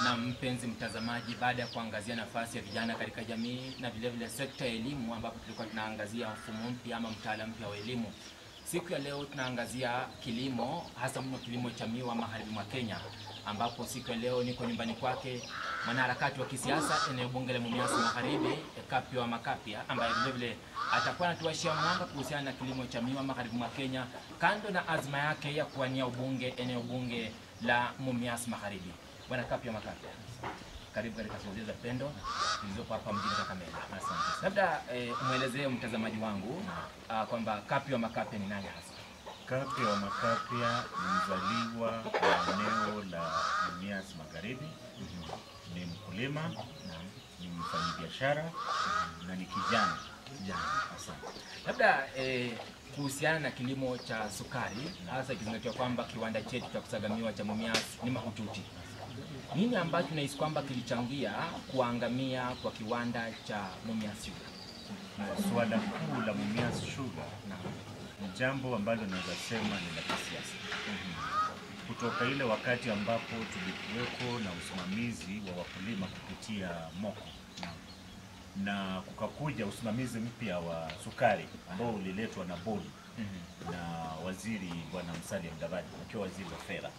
Na mpenzi mtazamaji, baada ya kuangazia nafasi ya vijana katika jamii na vile vile sekta ya elimu, ambapo tulikuwa tunaangazia mfumo mpya ama mtaala mpya wa elimu, siku ya leo tunaangazia kilimo, hasa mno kilimo cha miwa magharibi mwa Kenya, ambapo siku ya leo niko nyumbani kwake mwanaharakati wa kisiasa eneo bunge la Mumias Magharibi, Kapia wa Makapia, ambaye vile vile atakuwa anatuashia mwanga kuhusiana na kilimo cha miwa magharibi mwa Kenya, kando na azma yake ya kuwania ubunge eneo bunge la Mumias Magharibi. Bwana Kapia Makapia, karibu katika shughuli za pendo zilizopo hapa mjini Kakamega. Asante. Labda eh, mwelezee mtazamaji wangu ah, kwamba Kapia Makapia ni nani hasa? Kapia wa Makapia ni mzaliwa wa eneo la Mumias Magharibi, ni mkulima, ni mfanyabiashara na ni kijana. Kijana. Asante. Labda eh, kuhusiana na kilimo cha sukari, hasa ikizingatiwa kwamba kiwanda chetu cha kusaga miwa cha Mumias ni mahututi, nini ambacho nahisi kwamba kilichangia kuangamia kwa kiwanda cha Mumias Sugar? Na suala kuu la Mumias Sugar Naam. ni jambo ambalo naweza sema ni la kisiasa, kutoka ile wakati ambapo tulikuweko na usimamizi wa wakulima kupitia MOCO na kukakuja usimamizi mpya wa sukari ambao uliletwa na bodi Mhm. na waziri bwana Musalia Mudavadi akiwa waziri wa fedha,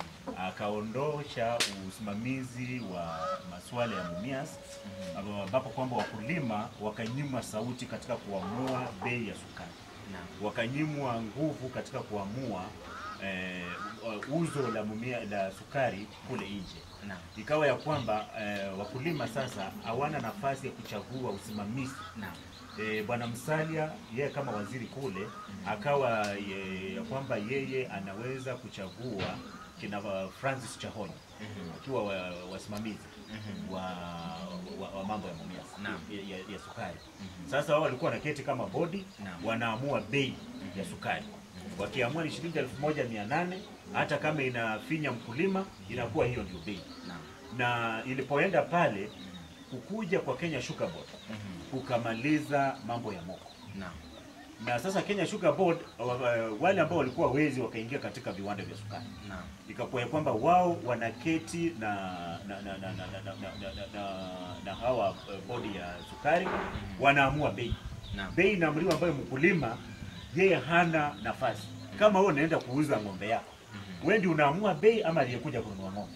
akaondosha usimamizi wa masuala ya Mumias ambapo kwamba wakulima wakanyimwa sauti katika kuamua bei ya sukari, Naam. wakanyimwa nguvu katika kuamua eh, uzo la mumia, la sukari kule nje Naam. ikawa ya kwamba eh, wakulima sasa hawana nafasi ya kuchagua usimamizi Naam. e, bwana Msalia yeye kama waziri kule akawa ye, ya kwamba yeye anaweza kuchagua kina wa- Francis Chahonyi akiwa wa- wasimamizi wa, wa, wa mambo ya Mumias Naam. ya, ya, ya sukari. Sasa wao walikuwa wanaketi kama bodi Naam. wanaamua bei ya sukari, wakiamua ni shilingi elfu moja mia nane hata kama inafinya mkulima inakuwa hiyo ndio bei, Naam. na ilipoenda pale kukuja kwa Kenya Sugar Board kukamaliza mambo ya moko Naam. na sasa Kenya Sugar Board wa- wa- wale ambao walikuwa wezi wakaingia katika viwanda vya sukari, Naam. ikakuwa ya kwamba wao wanaketi na na na na na, na, na, na, na, na, na hawa eh, bodi ya sukari wanaamua bei. Naam. Bei inaamriwa ambayo mkulima yeye hana nafasi. Kama wewe unaenda kuuza ng'ombe yako, wewe ndio unaamua bei ama aliyekuja kununua ng'ombe?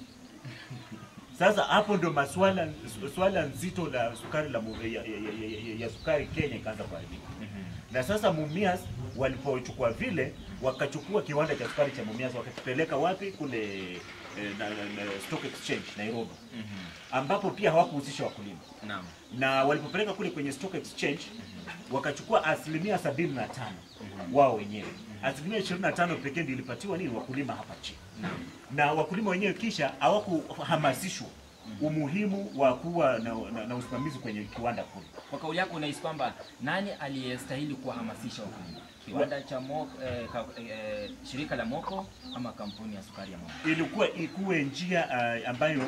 Sasa hapo ndio maswala swala nzito la sukari la mu- ya, ya, ya, ya, ya sukari Kenya ikaanza kuharibika na sasa Mumias walipochukua vile wakachukua kiwanda cha sukari cha Mumias wakakipeleka wapi kule eh, na, na, na Stock Exchange Nairobi, ambapo pia hawakuhusisha wakulima, Naam. na walipopeleka kule kwenye Stock Exchange wakachukua asilimia sabini na tano wao wenyewe, asilimia ishirini na tano pekee ndio ilipatiwa nini wakulima hapa chini, na wakulima wenyewe kisha hawakuhamasishwa umuhimu wa kuwa na, na, na usimamizi kwenye kiwanda kule. Kwa kauli yako unahisi kwamba nani aliyestahili kuwahamasisha wakulima? Kiwanda cha Moko, eh, ka, eh, shirika la Moko ama kampuni ya sukari ya Moko? ilikuwa ikuwe njia uh, ambayo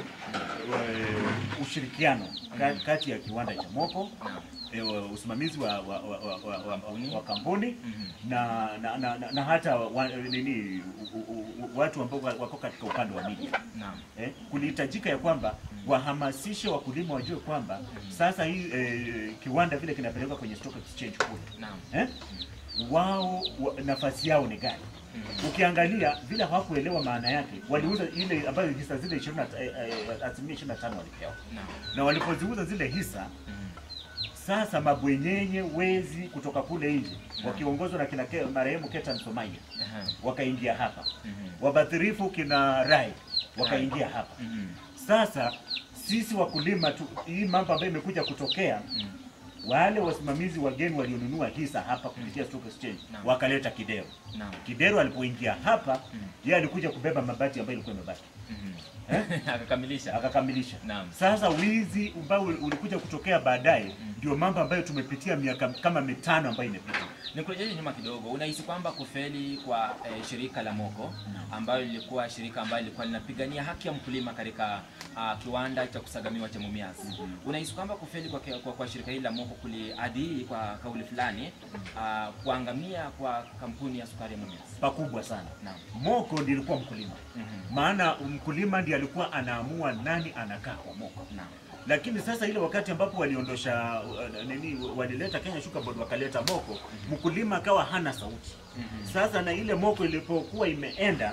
uh, ushirikiano ka- kati ya kiwanda cha Moko Naam. eh, usimamizi wa, wa, wa, wa, wa, wa, Kampuni. wa kampuni Mhm. na, na, na, na, na hata wa, nini u, u, u, watu ambao wako katika upande wa media Naam. eh, kulihitajika ya kwamba wahamasishe wakulima wajue kwamba sasa hii eh, kiwanda vile kinapelekwa kwenye stock exchange kule Naam. eh, wao wa, nafasi yao ni gani? Ukiangalia vile hawakuelewa maana yake, waliuza ile ambayo hisa zile 20 na- eh, eh, asilimia 25 walipewa, Naam. na walipoziuza zile hisa Mhm. sasa mabwenyenye wezi kutoka kule nje wakiongozwa na kina Ke- marehemu Ketan Somaia Aha. wakaingia hapa, Mhm. wabadhirifu kina Rai wakaingia hapa. Mhm. Sasa sisi wakulima tu, hii mambo ambayo imekuja kutokea wale wasimamizi wageni walionunua hisa hapa kupitia stock exchange Naam. wakaleta kidero. Naam. Kidero alipoingia hapa yeye alikuja kubeba mabati ambayo ilikuwa imebaki Mhm. eh? Akakamilisha. akakamilisha. Naam. Sasa wizi ambao ulikuja kutokea baadaye ndio mambo ambayo tumepitia miaka kama mitano ambayo imepita. Nikurejeshe nyuma kidogo, unahisi kwamba kufeli kwa eh, shirika la Moko ambayo lilikuwa shirika ambayo lilikuwa linapigania haki ya mkulima katika ah, kiwanda cha kusagamiwa cha Mumias, unahisi kwamba kufeli kwa, kwa, kwa shirika hili la Moko kuliadhiri kwa kauli fulani ah, kuangamia kwa kampuni ya sukari ya Mumias? Pakubwa sana. Naam. Moko ndiye alikuwa mkulima, Mhm. maana mkulima ndiye alikuwa anaamua nani anakaa kwa Moko. Naam. Lakini sasa ile wakati ambapo waliondosha uh, nini, walileta Kenya Sugar Board wakaleta Moko, mkulima akawa hana sauti. Mhm. Sasa na ile Moko ilipokuwa imeenda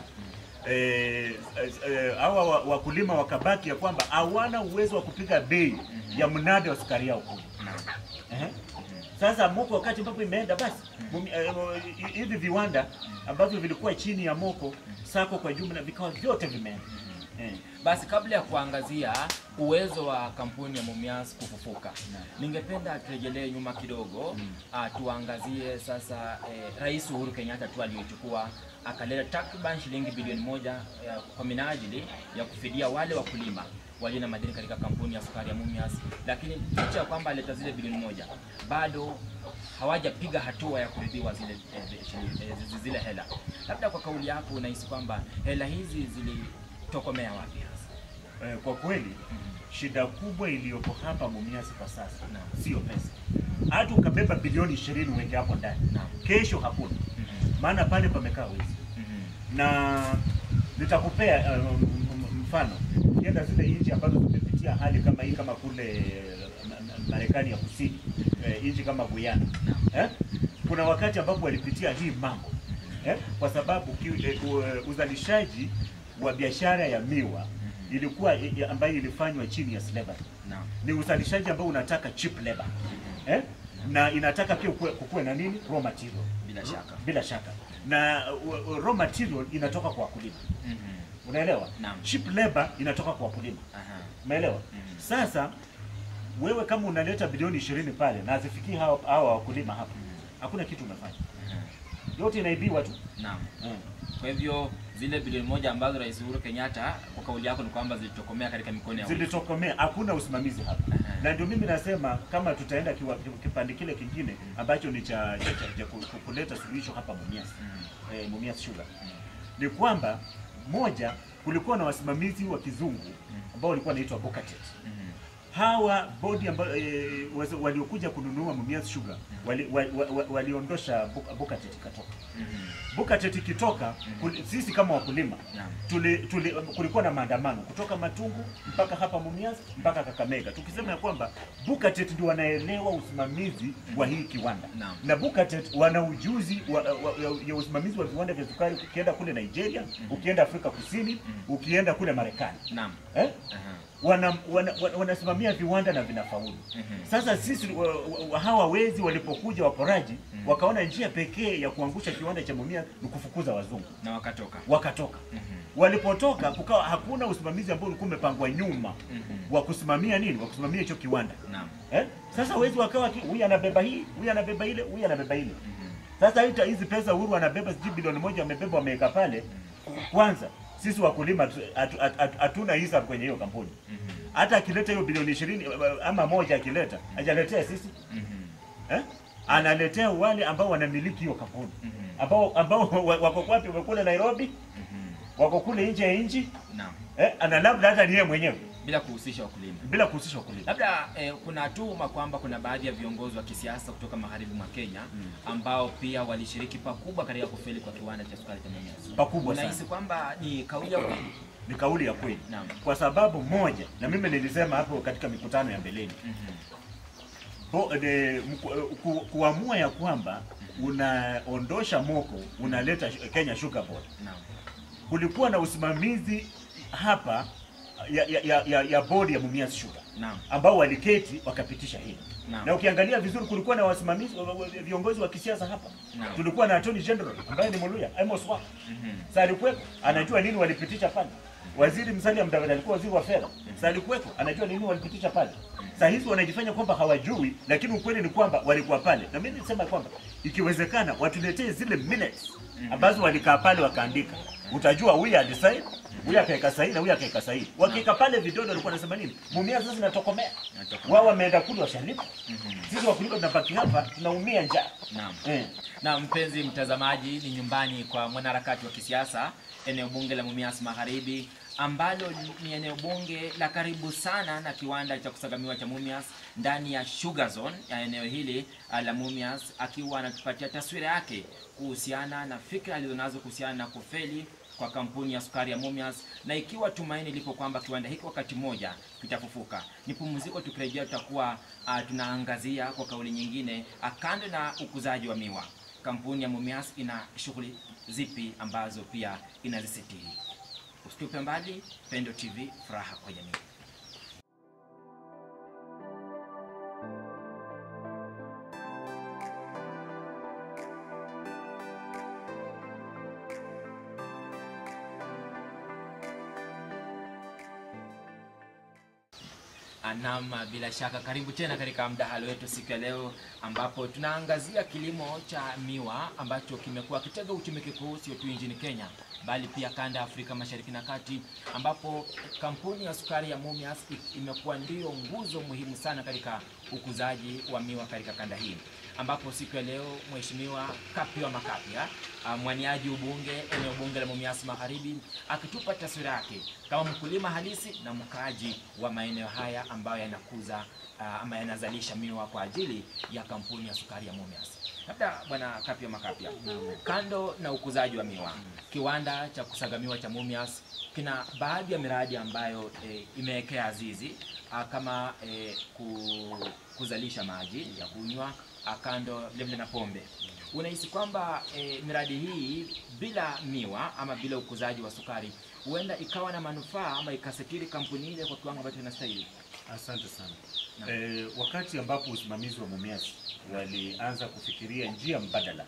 eh, eh, hawa wa- wakulima wakabaki ya kwamba hawana uwezo wa kupiga bei ya mnada wa sukari yao kule. Naam. Ehe. Sasa Moko wakati ambapo imeenda basi mumi- eh, eh, hivi viwanda ambavyo vilikuwa chini ya Moko sako kwa jumla vikawa vyote vimeenda. Eh. Basi kabla ya kuangazia uwezo wa kampuni ya Mumias kufufuka, ningependa turejelee nyuma kidogo ah, tuangazie sasa eh, Rais Uhuru Kenyatta tu aliyochukua akaleta takriban shilingi bilioni moja eh, kwa minajili ya kufidia wale wakulima walio na madeni katika kampuni ya sukari ya Mumias, lakini licha ya kwamba aleta zile bilioni moja bado hawajapiga hatua ya kuridhiwa zile eh, shilingi- eh, zi- zile hela. Labda kwa kauli yako unahisi kwamba hela hizi zilitokomea wapi hasa? Eh, kwa kweli shida kubwa iliyopo hapa Mumias kwa sasa Naam. sio pesa. Hata ukabeba bilioni ishirini uweke hapo ndani, Naam. kesho hakuna, Mhm. maana pale pamekaa wezi. Mhm. Na nitakupea eh, m- m- mfano, ukienda zile nchi ambazo zimepitia hali kama hii, kama kule eh, Ma- Ma- Marekani ya Kusini, eh, nchi kama Guyana eh? kuna wakati ambapo walipitia hii mambo eh? kwa sababu ki, eh, u- uzalishaji wa biashara ya miwa ilikuwa eh, ambayo ilifanywa chini ya slavery Naam. ni uzalishaji ambao unataka cheap labor eh? na inataka pia kukuwe, kukuwe na nini raw material Bila shaka. bila shaka na uh, uh, raw material inatoka kwa wakulima Mhm. unaelewa Naam. cheap labor inatoka kwa wakulima Aha. umeelewa Mhm. sasa wewe kama unaleta bilioni ishirini pale na hazifikii hawa hawa wakulima hapa hakuna kitu umefanya Aha. yote inaibiwa tu Naam. mm. Kwa hivyo zile bilioni moja ambazo Rais Uhuru Kenyatta kwa kauli yako ni kwamba zilitokomea katika mikono ya watu. zilitokomea hakuna usimamizi hapa Aha. na ndio mimi nasema kama tutaenda kiwa, kipande kile kingine ambacho ni cha, cha, cha, cha ku- ku- kuleta suluhisho hapa Mumias Mhm. eh, Mumias Sugar ni kwamba moja, kulikuwa na wasimamizi wa kizungu ambao walikuwa wanaitwa Bokatet. Mhm. Hawa bodi ambao e, waliokuja kununua Mumias Sugar wali, wa, wa, wa, waliondosha Bo- Bokatet ikatoka. Mhm. Bokatet ikitoka, kul- sisi kama wakulima Naam. tuli, tuli, kulikuwa na maandamano kutoka Matungu mpaka hapa Mumias mpaka Kakamega, tukisema ya kwamba Bukatet ndio wanaelewa usimamizi wa hii kiwanda Naam. na Bukatet wana ujuzi wa, wa, ya, ya usimamizi wa viwanda vya sukari. Ukienda kule Nigeria, ukienda Afrika Kusini, ukienda kule Marekani Naam. eh? Aha. wana, wana, wana, wanasimamia viwanda na vinafaulu. Mhm. Sasa sisi wa, wa, wa, hawa wezi walipokuja waporaji wakaona njia pekee ya kuangusha kiwanda cha Mumias ni kufukuza wazungu, Na wakatoka. wakatoka Mhm. walipotoka kukawa hakuna usimamizi ambao ulikuwa umepangwa nyuma Mhm. wa kusimamia nini, wa kusimamia hicho kiwanda Naam. eh? Sasa wezi wakawa ki- huyu anabeba hii, huyu anabeba ile, huyu anabeba ile. Mhm. Sasa hita hizi pesa Uhuru anabeba sijui bilioni moja amebeba wameweka pale. Kwanza sisi wakulima tu- hatu- hatu- hatu- hatuna hisa kwenye hiyo kampuni. Mhm. Hata akileta hiyo bilioni ishirini ama moja akileta, hajaletea sisi Mhm. eh? Analetea wale ambao wanamiliki hiyo kampuni Mhm. ambao ambao wa- wako wapi? Wako kule Nairobi, Mhm. wako kule nje ya nchi Naam. eh? Ana labda hata ni yeye mwenyewe Bila kuhusisha wakulima. bila kuhusisha wakulima. Labda eh, kuna tuhuma kwamba kuna baadhi ya viongozi wa kisiasa kutoka magharibi mwa Kenya ambao pia walishiriki pakubwa katika kufeli kwa kiwanda cha sukari cha Mumias. Pakubwa Unahisi sana. kwamba ni kauli ya ukweli? Ni kauli ya kweli. Naam. Kwa sababu moja, na mimi nilisema hapo katika mikutano ya mbeleni Mhm. Bo, de, mku, ku, kuamua ya kwamba unaondosha Moko unaleta sh- Kenya Sugar Board. Naam. Kulikuwa na usimamizi hapa ya, ya, ya, ya, ya bodi ya Mumias Sugar Naam. ambao waliketi wakapitisha hili Naam. na ukiangalia vizuri kulikuwa na wasimamizi wa- wa- viongozi wa kisiasa hapa Naam. tulikuwa na Attorney General ambaye ni Muluya Amos Wah Mhm. Sasa alikuwepo anajua nini walipitisha pale. Waziri Musalia Mudavadi alikuwa waziri wa fedha. Sasa alikuwepo anajua nini walipitisha pale. Sasa hizi wanajifanya kwamba hawajui, lakini ukweli ni kwamba walikuwa pale. Na mimi nilisema kwamba ikiwezekana watuletee zile minutes ambazo walikaa pale wakaandika, utajua huyu alisaini, huyu akaweka sahihi na huyu akaweka sahihi. Wakiweka pale vidole walikuwa wanasema nini? Mumia sasa zinatokomea. Inatokomea. Wao wameenda kule washalipa. Sisi wakulima tunabaki hapa tunaumia njaa. Naam. Eh. Na mpenzi mtazamaji, ni nyumbani kwa mwanaharakati wa kisiasa eneo bunge la Mumias Magharibi, ambalo ni eneo bunge la karibu sana na kiwanda cha kusagamiwa cha Mumias ndani ya Sugar Zone ya eneo hili ah, la Mumias, akiwa anatupatia taswira yake kuhusiana na fikra alizonazo kuhusiana na kufeli kwa kampuni ya sukari ya Mumias na ikiwa tumaini lipo kwamba kiwanda hiki wakati mmoja kitafufuka. Ni pumziko, tukirejea tutakuwa uh, tunaangazia kwa kauli nyingine uh, kando na ukuzaji wa miwa, kampuni ya Mumias ina shughuli zipi ambazo pia inazisitiri. Usitupe mbali, Pendo TV, furaha kwa jamii. Naam, bila shaka karibu tena katika mdahalo wetu siku ya leo, ambapo tunaangazia kilimo cha miwa ambacho kimekuwa kitega uchumi kikuu sio tu nchini Kenya bali pia kanda ya Afrika Mashariki na Kati, ambapo kampuni ya sukari ya Mumias i- imekuwa ndiyo nguzo muhimu sana katika ukuzaji wa miwa katika kanda hii, ambapo siku ya leo Mheshimiwa Kapia Makapia ah, mwaniaji ubunge eneo bunge la Mumias Magharibi akitupa taswira yake kama mkulima halisi na mkaaji wa maeneo haya ambayo yanakuza ah, ama yanazalisha miwa kwa ajili ya kampuni ya sukari ya Mumias. Labda bwana Kapia Makapia, kando na ukuzaji wa miwa, kiwanda cha kusagamiwa cha Mumias kina baadhi ya miradi ambayo e, imewekea azizi ah, kama e, ku, kuzalisha maji ya kunywa ah, kando vilevile na pombe. Unahisi kwamba e, miradi hii bila miwa ama bila ukuzaji wa sukari huenda ikawa na manufaa ama ikasitiri kampuni ile kwa kiwango ambacho inastahili? Asante sana. Naam. Eh, wakati ambapo usimamizi wa Mumias walianza kufikiria njia mbadala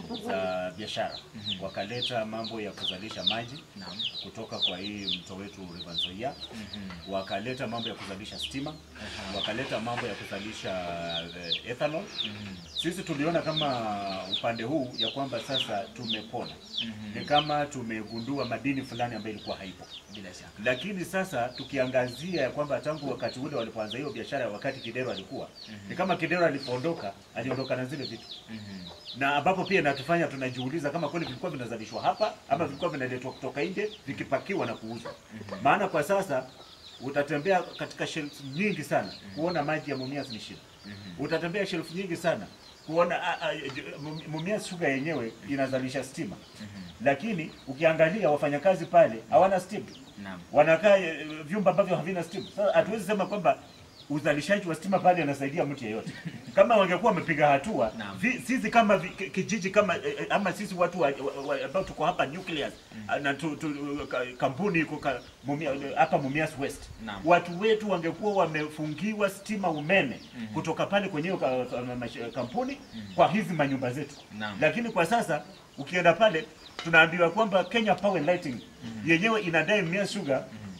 za biashara, wakaleta mambo ya kuzalisha maji Naam. kutoka kwa hii mto wetu River Nzoia, Mhm. wakaleta mambo ya kuzalisha stima, Aha. wakaleta mambo ya kuzalisha eh, ethanol. Mhm. Sisi tuliona kama upande huu ya kwamba sasa tumepona, Mhm. ni kama tumegundua madini fulani ambayo ilikuwa haipo Bila shaka. lakini sasa tukiangazia ya kwamba tangu wakati ule walipoanza hiyo biashara, wakati Kidero alikuwa ni kama Kidero alipoondoka, aliondoka na zile vitu, Mhm. na ambapo pia inatufanya tunajiuliza kama kweli vilikuwa vinazalishwa hapa ama vilikuwa vinaletwa kutoka nje vikipakiwa na kuuzwa. Maana kwa sasa utatembea katika shelf nyingi sana kuona maji ya Mumias ni shida. Utatembea shelf nyingi sana kuona a, a, j- Mu- Mumias Sugar yenyewe inazalisha stima, lakini ukiangalia wafanyakazi pale hawana stima Naam. wanakaa eh, vyumba ambavyo havina stima. Sasa hatuwezi sema kwamba uzalishaji wa stima pale unasaidia mtu yeyote. Kama wangekuwa wamepiga hatua, Naam. vi- sisi kama vi, ki- kijiji kama eh, eh, ama sisi watu wa- wa- wa- ambao tuko hapa nucleus ah, na tu, tu, ka, kampuni iko ka, mumia, hapa Mumias West, Naam. watu wetu wangekuwa wamefungiwa stima umeme kutoka pale kwenye hiyo ka, ka, mash- kampuni kwa hizi manyumba zetu Naam. lakini kwa sasa ukienda pale tunaambiwa kwamba Kenya Power and Lighting yenyewe inadai Mumias Sugar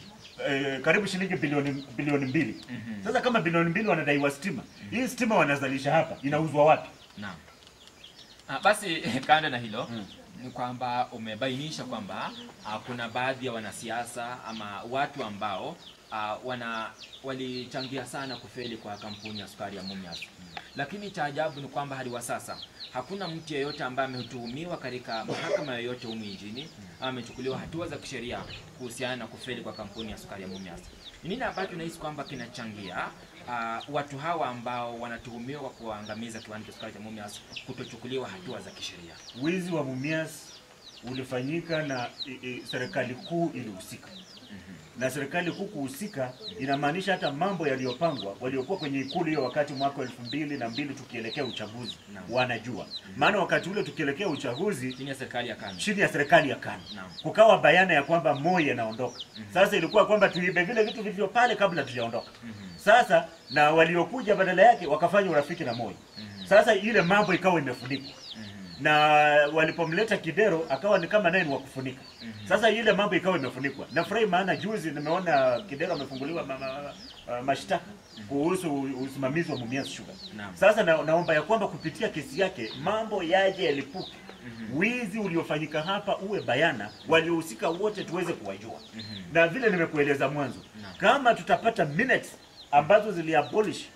eh, karibu shilingi bilioni bilioni mbili. Sasa kama bilioni mbili wanadaiwa stima, hii stima wanazalisha hapa inauzwa wapi? Naam. Ah, basi kando na hilo Mm. ni kwamba umebainisha kwamba ah, kuna baadhi ya wanasiasa ama watu ambao ah, wana walichangia sana kufeli kwa kampuni ya sukari ya Mumias. Lakini cha ajabu ni kwamba hadi wa sasa hakuna mtu yeyote ambaye ametuhumiwa katika mahakama yoyote humu nchini ama amechukuliwa hatua za kisheria kuhusiana na kufeli kwa kampuni ya sukari ya Mumias. Ni nini ambacho unahisi kwamba kinachangia ah, watu hawa ambao wanatuhumiwa kwa kuangamiza kiwanda cha sukari cha Mumias kutochukuliwa hatua za kisheria? Wizi wa Mumias ulifanyika na i, i, serikali kuu ilihusika na serikali kuu kuhusika inamaanisha hata mambo yaliyopangwa waliokuwa kwenye ikulu hiyo wakati mwaka elfu mbili na mbili tukielekea uchaguzi Naam. wanajua, maana wakati ule tukielekea uchaguzi Chini ya serikali ya KANU. chini ya serikali ya KANU Naam. kukawa bayana ya kwamba Moi anaondoka. Sasa ilikuwa kwamba tuibe vile vitu vilivyo pale kabla tujaondoka. Sasa na waliokuja badala yake wakafanya urafiki na Moi. Sasa ile mambo ikawa imefunikwa. na walipomleta Kidero akawa ni kama naye ni wa kufunika. Sasa ile mambo ikawa imefunikwa. Nafurahi maana juzi nimeona Kidero amefunguliwa ma, ma, ma, mashtaka kuhusu usimamizi wa Mumias Sugar. Naam. Sasa na, naomba ya kwamba kupitia kesi yake mambo yaje yalipuke. Wizi uliofanyika hapa uwe bayana, waliohusika wote tuweze kuwajua. Na vile nimekueleza mwanzo, Naam. kama tutapata minutes ambazo ziliabolish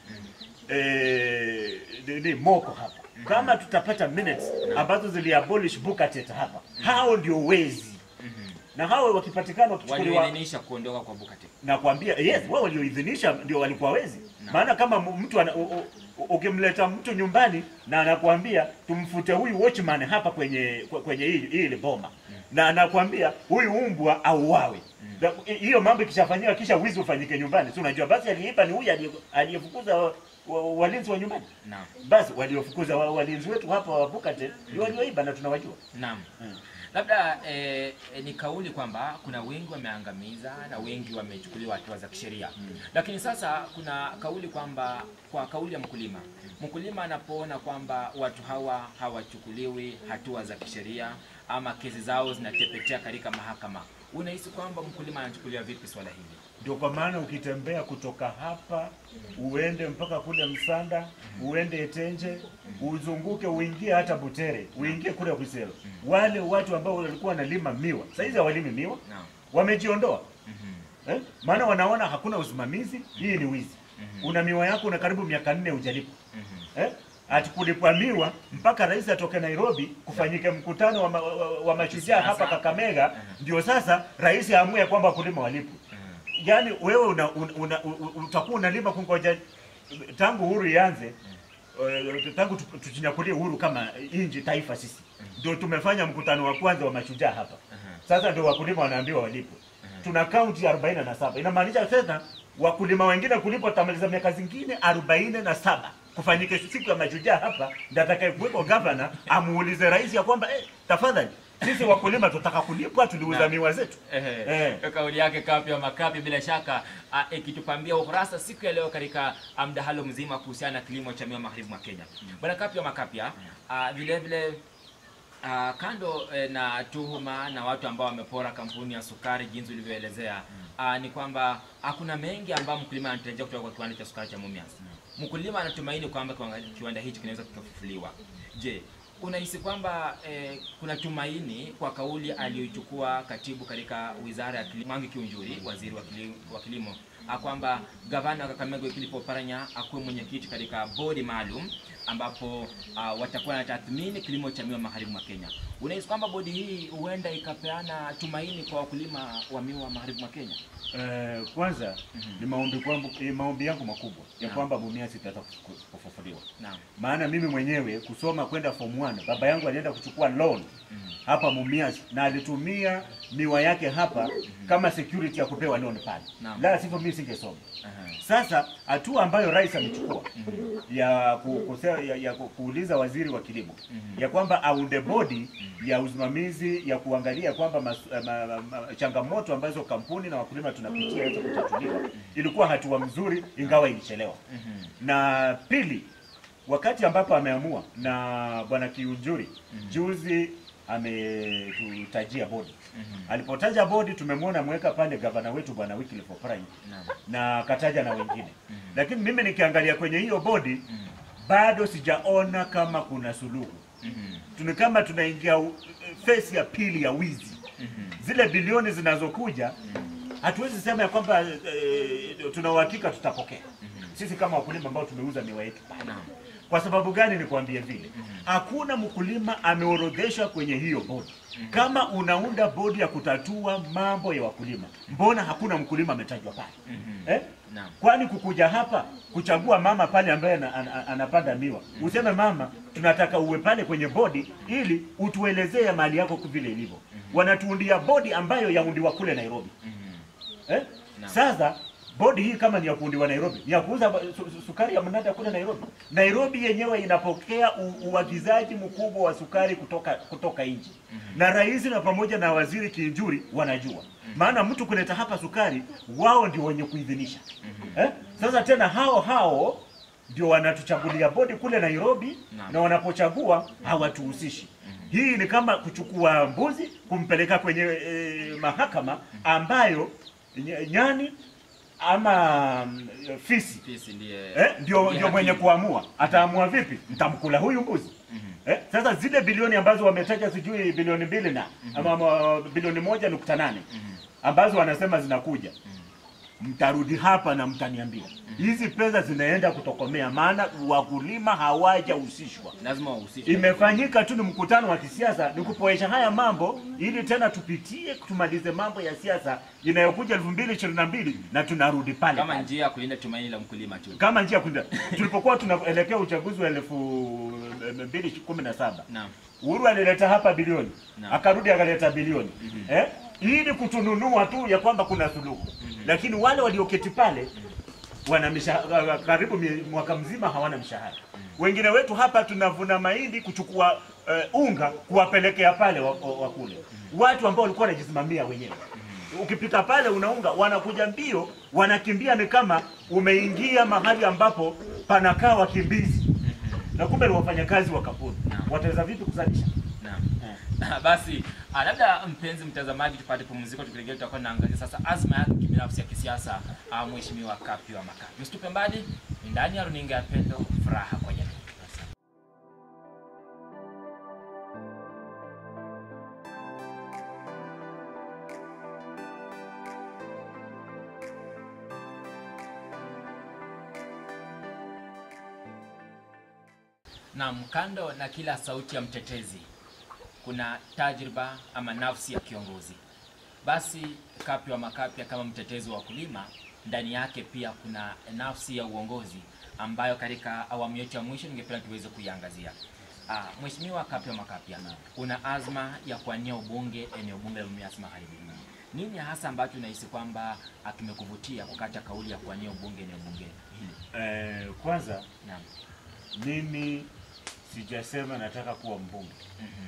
eh, ni- ni moko hapa kama tutapata minutes ambazo ziliabolish Bukatet hapa, hao ndio wezi, na hao wakipatikana wakichukuliwa walioidhinisha kuondoka kwa Bukate. na kuambia yes, wao walioidhinisha ndio walikuwa wezi. Maana kama m- mtu ana- u- u- ukimleta mtu nyumbani na anakuambia tumfute huyu watchman hapa kwenye kwe- kwenye hii hii ile boma na anakuambia huyu umbwa auawe. Na- hi- Hiyo mambo ikishafanyiwa kisha wizi ufanyike nyumbani, si unajua basi aliyeiba ni huyu aliye- aliyefukuza wa- wa- walinzi wa nyumbani. Naam. Basi waliofukuza wa- walinzi wetu hapa wa Bukate ndio walioiba na tunawajua. Naam. Mm. Labda eh, eh, ni kauli kwamba kuna wengi wameangamiza na wengi wamechukuliwa hatua za kisheria lakini sasa kuna kauli kwamba kwa kauli ya mkulima, mkulima anapoona kwamba watu hawa hawachukuliwi hatua za kisheria ama kesi zao zinatepetea katika mahakama, unahisi kwamba mkulima anachukuliwa vipi swala hili? Ndio kwa maana ukitembea kutoka hapa uende mpaka kule Msanda, uende Etenje, uzunguke uingie hata Butere, uingie kule Kwisero, wale watu ambao walikuwa wanalima miwa sasa hizi hawalimi miwa, Naam. wamejiondoa Mhm. eh? Maana wanaona hakuna usimamizi, hii ni wizi. Una miwa yako una karibu miaka nne hujalipa Mhm. eh? Ati kulipwa miwa mpaka rais atoke Nairobi kufanyike mkutano wa, ma, wa, wa mashujaa hapa Kakamega, ndio sasa rais aamue kwamba wakulima walipwe. Mhm. Yaani wewe una, una, una, u- utakuwa unalima kungoja tangu uhuru ianze eh, tangu tu- tujinyakulie uhuru kama inji taifa sisi ndio tumefanya mkutano wa kwanza wa mashujaa hapa. Sasa ndio wakulima wanaambiwa walipwe. Tuna kaunti 47 inamaanisha sasa wakulima wengine kulipwa tamaliza miaka zingine 47 kufanyike siku ya mashujaa hapa, ndio atakaye kuweko gavana amuulize rais ya kwamba eh, tafadhali sisi wakulima tutaka kulipwa, tuliuza Naam. miwa zetu. Ehe. Eh. Kauli yake Kapi wa Makapi bila shaka ah, ikitupambia ukurasa siku ya leo katika ah, mdahalo mzima kuhusiana na kilimo cha miwa magharibi mwa Kenya. Bwana Kapi wa Makapia, ah, vile vile ah, kando eh, na tuhuma na watu ambao wamepora kampuni ya sukari jinsi ulivyoelezea, ah, ni kwamba hakuna mengi ambayo mkulima anatarajia kutoka kwa kiwanda cha sukari cha Mumias. Mkulima anatumaini kwamba kiwanga- kiwanda hichi kinaweza kikafufuliwa. Je, unahisi kwamba eh, kuna tumaini kwa kauli aliyochukua katibu katika wizara ya kilimo Mwangi Kiunjuri, waziri wa kilimo, wa kilimo ah, kwamba gavana wa Kakamega Wycliffe Oparanya akuwe mwenyekiti katika bodi maalum ambapo ah, watakuwa na tathmini kilimo cha miwa magharibi mwa Kenya. Unahisi kwamba bodi hii huenda ikapeana tumaini kwa wakulima wa miwa magharibi mwa Kenya? Eh, kwanza ni maombi kwangu, eh, maombi yangu makubwa ya Naam. kwamba Mumias itaweza kufu- kufufuliwa. Naam. Maana mimi mwenyewe kusoma kwenda form 1, baba yangu alienda kuchukua loan hapa Mumias na alitumia miwa yake hapa kama security ya kupewa loan pale. Naam. La sivyo mimi singesoma. Aha. Sasa hatua ambayo rais amechukua ya, ku, kuse, ya, ya ku- kuuliza waziri wa kilimo ya kwamba aunde bodi ya usimamizi ya kuangalia kwamba mas, ma, ma, ma, changamoto ambazo kampuni na wakulima tunapitia hizo kutatuliwa, ilikuwa hatua mzuri, ingawa ilichelewa. Mhm. Na pili, wakati ambapo ameamua na bwana Kiunjuri juzi ametutajia bodi. Alipotaja bodi, tumemwona mweka pale gavana wetu bwana Wycliffe Oparanya Naam. na akataja na wengine, lakini mimi nikiangalia kwenye hiyo bodi bado sijaona kama kuna suluhu. Mhm. Tuni kama tunaingia u- phase ya pili ya wizi. Zile bilioni zinazokuja hatuwezi sema ya kwamba eh, tuna uhakika tutapokea sisi kama wakulima ambao tumeuza miwa yetu pale. Naam. Kwa sababu gani? Nikwambie vile, hakuna mkulima ameorodheshwa kwenye hiyo bodi. Kama unaunda bodi ya kutatua mambo ya wakulima, mbona hakuna mkulima ametajwa pale eh? Naam. Kwani kukuja hapa kuchagua mama pale ambaye ana- ana- anapanda miwa, useme mama, tunataka uwe pale kwenye bodi ili utuelezee mali yako vile ilivyo. Wanatuundia bodi ambayo yaundiwa kule Nairobi eh? Naam. Sasa bodi hii kama ni ya kuundiwa Nairobi, ni ya kuuza ba- su, su, sukari ya mnada kule Nairobi. Nairobi yenyewe inapokea u, uagizaji mkubwa wa sukari kutoka kutoka nje na rais na pamoja na waziri Kinjuri wanajua maana mtu kuleta hapa sukari, wao ndio wenye kuidhinisha eh? Sasa tena hao hao ndio wanatuchagulia bodi kule Nairobi Naam. na wanapochagua hawatuhusishi. Hii ni kama kuchukua mbuzi kumpeleka kwenye e, mahakama ambayo ny- nyani ama mm, fisi Fisi ndiye eh, ndio ndiye ndio mwenye hakimu. kuamua ataamua vipi, mtamkula huyu mbuzi eh, sasa zile bilioni ambazo wametaja sijui bilioni mbili na ama, ama bilioni moja nukta nane ambazo wanasema zinakuja mtarudi hapa na mtaniambia hizi pesa zinaenda kutokomea, maana wakulima hawajahusishwa. lazima wahusishwe. Imefanyika tu ni mkutano wa kisiasa, ni kupoesha haya mambo ili tena tupitie tumalize mambo ya siasa inayokuja elfu mbili ishirini na mbili na tunarudi pale kama pale. njia ya kulinda tumaini la mkulima tu. kama njia ya kuenda tulipokuwa tunaelekea uchaguzi wa elfu mbili kumi na saba Naam. Uhuru alileta hapa bilioni Naam. akarudi akaleta bilioni eh? ili kutununua tu ya kwamba kuna suluhu lakini wale walioketi pale wana mishahara karibu mie- mwaka mzima hawana mshahara. Wengine wetu hapa tunavuna mahindi kuchukua eh, unga kuwapelekea pale wa, wa, wa kule watu ambao walikuwa wanajisimamia wenyewe. Ukipita pale unaunga, wanakuja mbio, wanakimbia, ni kama umeingia mahali ambapo panakaa wakimbizi, na kumbe ni wafanyakazi wa kampuni. Wataweza vipi kuzalisha? Naam. Basi ah, labda mpenzi mtazamaji, tupate pumziko, tukirejea tutakuwa tunaangazia sasa azma yake kibinafsi ya kisiasa ah, Mheshimiwa Kapi wa Makapi. Usitupe mbali, ni ndani ya runinga ya Pendo, furaha kwa jamii. Asante. Naam, kando na kila sauti ya mtetezi kuna tajriba ama nafsi ya kiongozi. Basi Kapi wa Makapia kama mtetezi wa wakulima, ndani yake pia kuna nafsi ya uongozi ambayo katika awamu yetu ya mwisho ningependa tuweze kuiangazia. Ah, Mheshimiwa Kapi wa Makapia, una azma ya kuania ubunge eneo bunge la Mumias Magharibi. Nini hasa ambacho unahisi kwamba ah, kimekuvutia kukata kauli ya kuania ubunge eneo bunge hili? Eh, kwanza Naam. mimi sijasema nataka kuwa mbunge Mhm.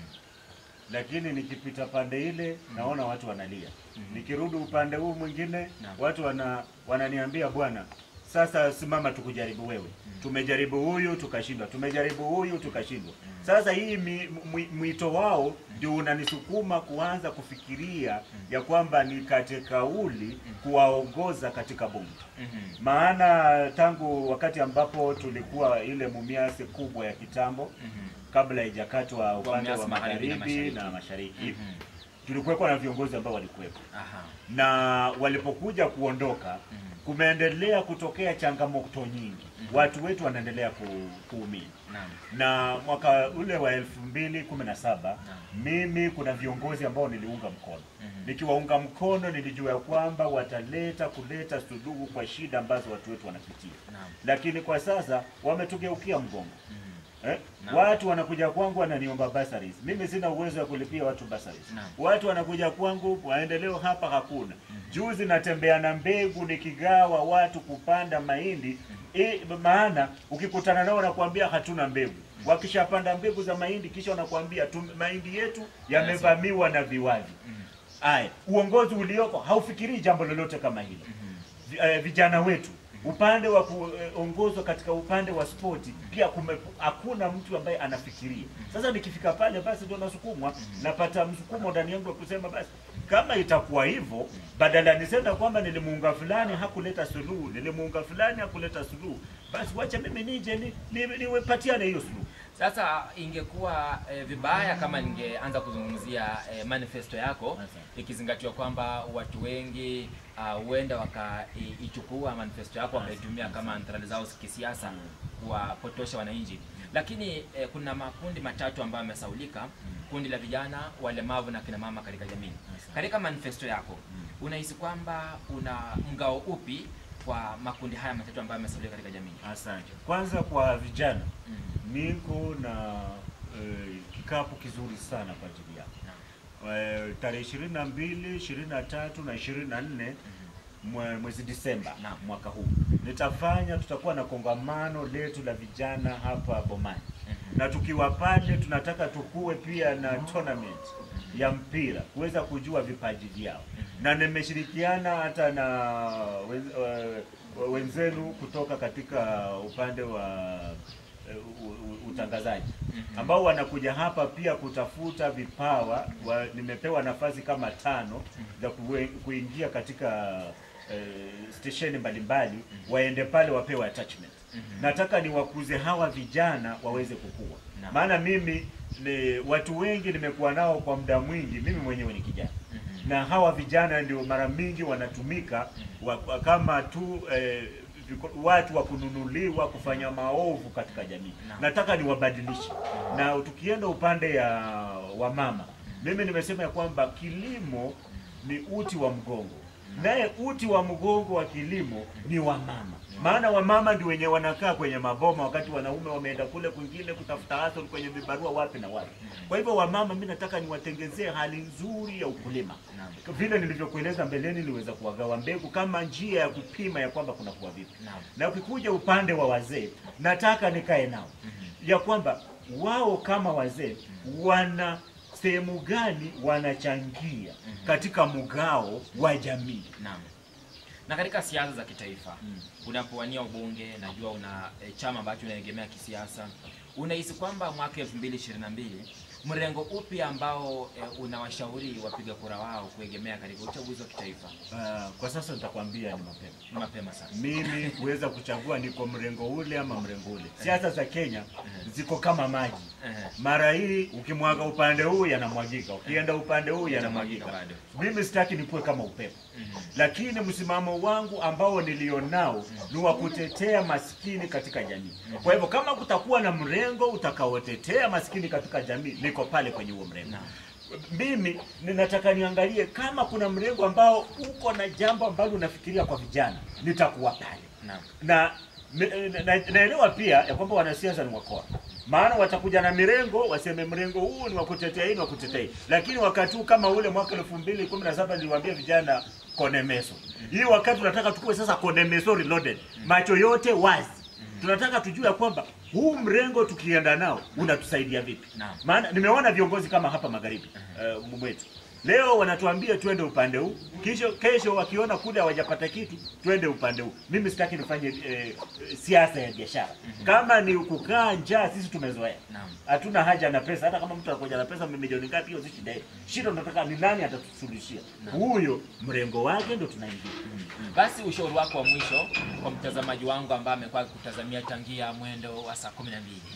lakini nikipita pande ile naona watu wanalia. Mhm. Nikirudi upande huu mwingine Naam. watu wana wananiambia bwana, sasa simama tukujaribu wewe. Tumejaribu huyu tukashindwa, tumejaribu huyu tukashindwa. Sasa hii mi- mwi- mwito wao ndio unanisukuma kuanza kufikiria ya kwamba nikate kauli kuwaongoza katika bunge Mhm. maana tangu wakati ambapo tulikuwa ile Mumias kubwa ya kitambo Mhm. kabla haijakatwa upande Mumias wa Magharibi na magharibi Mashariki. na mashariki Mhm. tulikuwepo na viongozi ambao walikuwepo Aha. na walipokuja kuondoka Mhm. kumeendelea kutokea changamoto nyingi watu wetu wanaendelea ku, kuumia Naam. na mwaka ule wa elfu mbili kumi na saba Naam. mimi kuna viongozi ambao niliunga mkono Mhm. nikiwaunga mkono nilijua ya kwamba wataleta kuleta suluhu kwa shida ambazo watu wetu wanapitia Naam. lakini kwa sasa wametugeukia mgongo Mhm. eh? Naam. Watu wanakuja kwangu wananiomba bursaries. Mimi sina uwezo wa kulipia watu bursaries. Naam. Watu wanakuja kwangu, maendeleo hapa hakuna. Juzi natembea na mbegu nikigawa watu kupanda mahindi e, maana ukikutana nao wanakuambia hatuna mbegu. Wakishapanda mbegu za mahindi kisha wanakuambia tu, mahindi yetu yamevamiwa na viwavi. Aya, uongozi ulioko haufikirii jambo lolote kama hilo vi- eh, vijana wetu upande wa kuongozwa katika upande wa spoti pia kume, hakuna mtu ambaye anafikiria. Sasa nikifika pale basi ndio nasukumwa, napata msukumo ndani yangu wa kusema basi kama itakuwa hivyo, badala nisema kwamba nilimuunga fulani hakuleta suluhu, nilimuunga fulani hakuleta suluhu, basi wacha mimi nije ni, ni, niwepatiane hiyo suluhu. Sasa ingekuwa eh, vibaya kama ningeanza kuzungumzia eh, manifesto yako Asante. ikizingatiwa kwamba watu wengi ah, huenda wakaichukua manifesto yako wakaitumia kama antarali zao kisiasa kuwapotosha wananchi, lakini eh, kuna makundi matatu ambayo yamesaulika: kundi la vijana, walemavu na kina mama katika jamii. Katika manifesto yako unahisi kwamba una mgao upi kwa makundi haya matatu ambayo yamesaulika katika jamii? Asante. Kwanza kwa vijana Mm. niko na eh, kikapu kizuri sana kwa ajili yako. Naam. Eh, tarehe ishirini na mbili ishirini na tatu na ishirini na nne mwe- mwezi Disemba Naam. mwaka huu nitafanya, tutakuwa na kongamano letu la vijana hapa Bomani, Mhm. na tukiwa pale tunataka tukue pia na tournament ya mpira kuweza kujua vipaji vyao, na nimeshirikiana hata na wen- wa- wenzenu kutoka katika upande wa eh, u- u- utangazaji ambao wanakuja hapa pia kutafuta vipawa wa, nimepewa nafasi kama tano za kuwe- kuingia katika eh, stesheni mbalimbali waende pale wapewe attachment. Nataka niwakuze hawa vijana waweze kukua, Naam. maana mimi ni watu wengi nimekuwa nao kwa muda mwingi, mimi mwenyewe ni kijana na hawa vijana ndio mara mingi wanatumika wa, wa, kama tu eh, viko- watu wa kununuliwa kufanya maovu katika jamii. Naam. Nataka niwabadilishe, na tukienda upande ya wamama, mimi nimesema ya kwamba kilimo ni uti wa mgongo, naye uti wa mgongo wa kilimo ni wamama, maana wamama ndio wenye wanakaa kwenye maboma wakati wanaume wameenda kule kwingine kutafuta hustle kwenye vibarua wapi na wapi. Kwa hivyo wamama, mimi nataka niwatengezee hali nzuri ya ukulima Naam. vile nilivyokueleza mbeleni, niliweza kuwagawa mbegu kama njia ya kupima ya kwamba kuna kuwa vipi. Naam. Na ukikuja upande wa wazee, nataka nikae nao ya kwamba wao kama wazee wana sehemu gani wanachangia katika mgao wa jamii. Naam. Na katika siasa za kitaifa unapowania ubunge, najua una e, chama ambacho unaegemea kisiasa, unahisi kwamba mwaka 2022 mrengo upi ambao e, unawashauri wapiga kura wao kuegemea katika uchaguzi wa kitaifa? Ah, kwa sasa nitakwambia ni mapema Ni mapema sana. mimi kuweza kuchagua niko mrengo ule ama mrengo ule. Siasa za Kenya ziko kama maji. Ehe. Mara hii ukimwaga upande huu yanamwagika, ukienda upande huu yanamwagika. Yanamwagika Mimi sitaki nikuwe kama upepo, Mhm. lakini msimamo wangu ambao nilionao ni wa kutetea maskini katika jamii. Kwa hivyo kama kutakuwa na mrengo utakaotetea maskini katika jamii, niko pale kwenye huo mrengo. Naam. Mimi ninataka niangalie kama kuna mrengo ambao uko na jambo ambalo unafikiria kwa vijana, nitakuwa pale Naam. na me- na- na- naelewa pia ya kwamba wanasiasa ni wakora, maana watakuja na mirengo waseme mrengo huu ni wa kutetea hii, ni wa kutetea hii, lakini wakati huu kama ule mwaka elfu mbili kumi na saba niliwaambia vijana konemeso hii, wakati tunataka tukue sasa konemeso reloaded, macho yote wazi, tunataka tujue ya kwamba huu mrengo tukienda nao unatusaidia vipi. Naam. Maana nimeona viongozi kama hapa magharibi uh, mwetu leo wanatuambia twende upande huu, kisho kesho wakiona kule hawajapata kitu twende upande huu. Mimi sitaki nifanye eh, siasa ya biashara. Kama ni kukaa njaa, sisi tumezoea, Naam. hatuna haja na pesa. Hata kama mtu anakuja na pesa milioni ngapi, hiyo si shida yetu. Shida tunataka ni nani atatusuluhishia, huyo mrengo wake ndo tunaingia. Basi ushauri wako wa mwisho kwa mtazamaji wangu ambaye amekuwa akikutazamia tangia mwendo wa saa 12.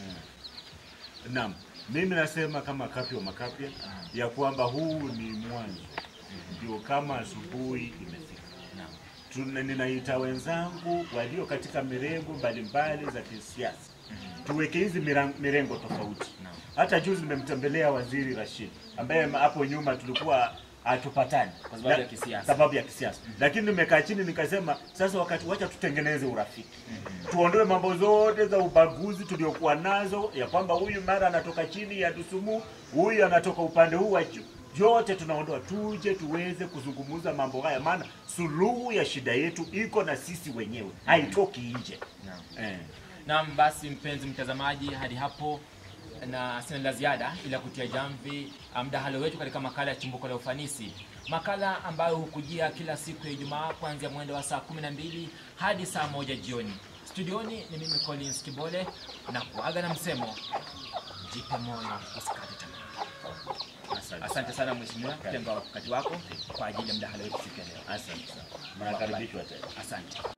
Naam, mimi nasema kama kapi wa makapya ya kwamba huu ni mwanzo, ndio kama asubuhi imefika. Naam. Tuna- ninaita wenzangu walio katika mirengo mbalimbali za kisiasa tuweke hizi miran- mirengo tofauti. Naam. Hata juzi nimemtembelea waziri Rashid ambaye hapo nyuma tulikuwa hatupatani Kwa sababu Na- ya kisiasa. sababu ya kisiasa, lakini nimekaa chini nikasema, sasa wakati, wacha tutengeneze urafiki, tuondoe mambo zote za ubaguzi tuliokuwa nazo, ya kwamba huyu mara anatoka chini ya Dusumu, huyu anatoka upande huu wa juu yote tunaondoa, tuje tuweze kuzungumza mambo haya, maana suluhu ya shida yetu iko na sisi wenyewe, haitoki nje Naam. eh. Naam, basi mpenzi mtazamaji, hadi hapo na sina la ziada ila kutia jamvi mdahalo wetu katika makala ya chimbuko la ufanisi, makala ambayo hukujia kila siku ya Ijumaa kuanzia mwendo wa saa 12 hadi saa moja jioni. Studioni ni mimi Collins Kibole na kuaga na msemo jipe moyo, usikate tamaa. Asante. Asante sana mheshimiwa kutenga wakati wako kwa ajili ya mdahalo wetu siku ya leo. Asante sana. Mnakaribishwa tena. Asante.